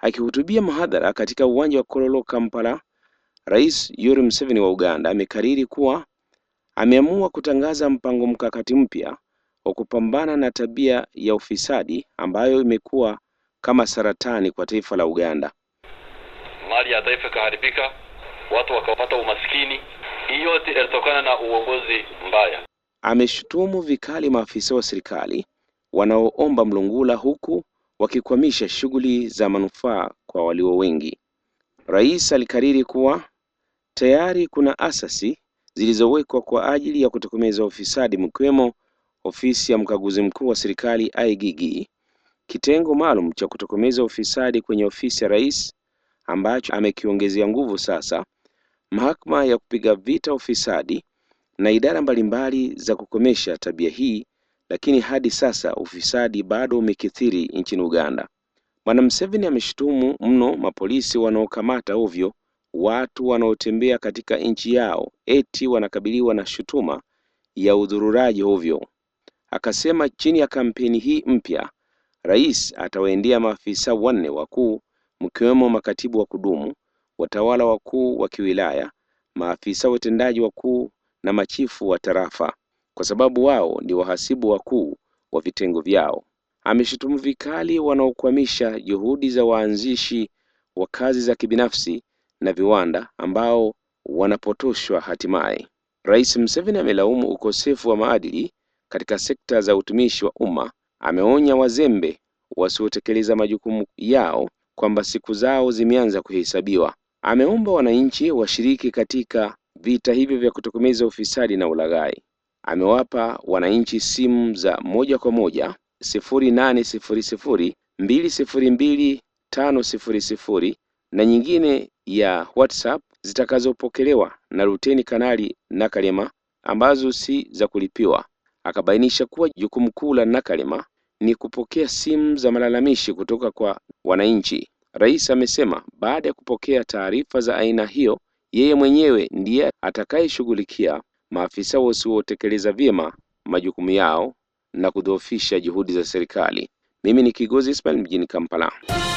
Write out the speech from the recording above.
Akihutubia mahadhara katika uwanja wa Kololo, Kampala, Rais Yoweri Museveni wa Uganda amekariri kuwa ameamua kutangaza mpango mkakati mpya wa kupambana na tabia ya ufisadi ambayo imekuwa kama saratani kwa taifa la Uganda. Mali ya taifa ikaharibika, watu wakapata umaskini. Hii yote ilitokana na uongozi mbaya. Ameshutumu vikali maafisa wa serikali wanaoomba mlungula huku wakikwamisha shughuli za manufaa kwa walio wengi. Rais alikariri kuwa tayari kuna asasi zilizowekwa kwa ajili ya kutokomeza ufisadi mkiwemo ofisi ya mkaguzi mkuu wa serikali IGG, kitengo maalum cha kutokomeza ufisadi kwenye ofisi ya rais ambacho amekiongezea nguvu sasa, mahakama ya kupiga vita ufisadi na idara mbalimbali za kukomesha tabia hii, lakini hadi sasa ufisadi bado umekithiri nchini Uganda. Bwana Museveni ameshutumu mno mapolisi wanaokamata ovyo watu wanaotembea katika nchi yao eti wanakabiliwa na shutuma ya udhururaji ovyo. Akasema chini ya kampeni hii mpya, rais atawaendea maafisa wanne wakuu mkiwemo makatibu wa kudumu, watawala wakuu wa kiwilaya, maafisa watendaji wakuu na machifu wa tarafa, kwa sababu wao ni wahasibu wakuu wa vitengo vyao. Ameshutumu vikali wanaokwamisha juhudi za waanzishi wa kazi za kibinafsi na viwanda ambao wanapotoshwa hatimaye. Rais Museveni amelaumu ukosefu wa maadili katika sekta za utumishi wa umma. Ameonya wazembe wasiotekeleza majukumu yao kwamba siku zao zimeanza kuhesabiwa. Ameomba wananchi washiriki katika vita hivyo vya kutokomeza ufisadi na ulaghai. Amewapa wananchi simu za moja kwa moja sifuri nane sifuri sifuri mbili sifuri mbili tano sifuri sifuri na nyingine ya WhatsApp zitakazopokelewa na Luteni Kanali Nakalema ambazo si za kulipiwa. Akabainisha kuwa jukumu kuu la Nakalema ni kupokea simu za malalamishi kutoka kwa wananchi. Rais amesema baada ya kupokea taarifa za aina hiyo, yeye mwenyewe ndiye atakayeshughulikia maafisa wasiotekeleza vyema majukumu yao na kudhoofisha juhudi za serikali. Mimi ni Kigozi Ismail mjini Kampala.